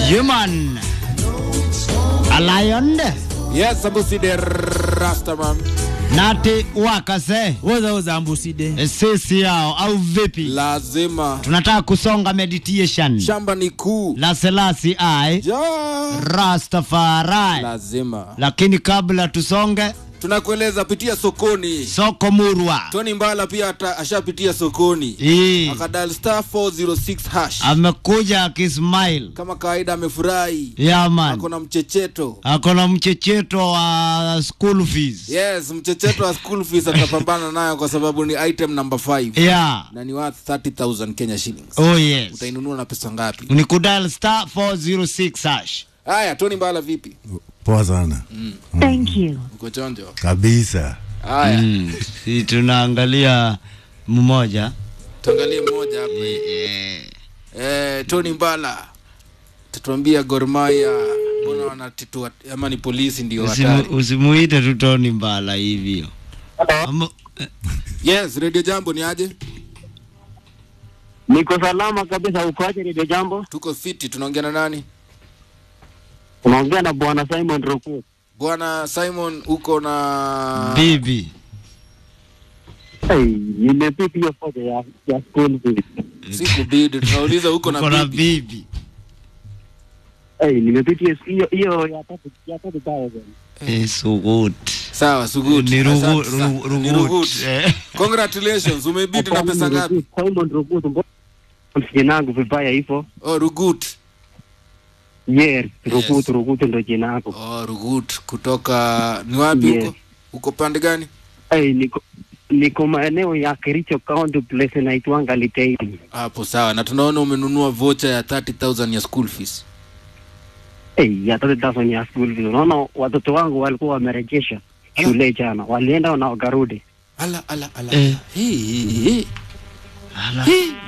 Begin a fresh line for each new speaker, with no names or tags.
Human. A lion.
Yes, Ambusi the Rastaman.
Nati wakase.
woza woza ambuside
Sisi yao au vipi?
Lazima.
Tunataka kusonga meditation.
Shamba ni kuu.
La Selasi I
Ja.
Rastafari.
Lazima.
Lakini kabla tusonge,
Tunakueleza pitia sokoni.
soko murwa.
Tony Mbala pia ata- ashapitia sokoni.
Hii
Akadal star 406 hash.
amekuja akismile.
Kama kawaida amefurahi.
Yeah man.
Ako na mchecheto.
Ako na mchecheto wa school fees.
Yes, mchecheto wa school fees atapambana nayo kwa sababu ni item number 5
Yeah.
na ni worth 30000 Kenya shillings.
Oh yes.
Utainunua na pesa ngapi?
Ni kudal star 406 hash.
Haya, Tony Mbala vipi?
Poa sana
Thank you.
Uko chonjo?
kabisa.
Haya,
Mm. Si tunaangalia mmoja.
tuangalie mmoja hapa. Eh, Tony Mbala tatuambia Gor Mahia mbona wanatitua ama ni polisi ndio
Usimu,
hatari.
usimuite tu Tony Mbala hivyo. Ama- eh,
Yes, Radio Jambo ni aje?
Niko salama kabisa. Ukoaje Redio Jambo?
Tuko fiti, tunaongea na nani?
Unaongea na bwana Simon Roku.
Bwana Simon uko na
Bibi.
Hey, nimepita hiyo foto ya ya school fees.
siku bidi tunauliza uko
Uko
na
na
bibi.
bibi.
Hey, nimepita hiyo- hiyo hiyo ya tatu ya tatu thousand.
Eh, so good.
Sawa, sugut.
Ni rugu,
Asante sana.
rugu,
Ni
rugut.
rugut.
Eh.
Congratulations, umebidi na pesa ngapi?
Simon Roku, mbona jina langu vibaya hivyo?
Oh, rugut.
Yes, Roku,
Yes.
Roku ndo jina lako.
Oh, rugut kutoka ni wapi
Yes.
huko? Uko pande gani?
Hey, niko niko maeneo ya Kericho County place inaitwanga Liteini.
Hapo sawa. Na tunaona umenunua vocha ya 30000 ya school fees.
Hey, ya tatu thousand ya school fees. Unaona watoto wangu walikuwa wamerejesha shule jana, walienda na wakarudi.
Ala ala ala.
Eh.
Hii hii hii.
Ala.
Hii.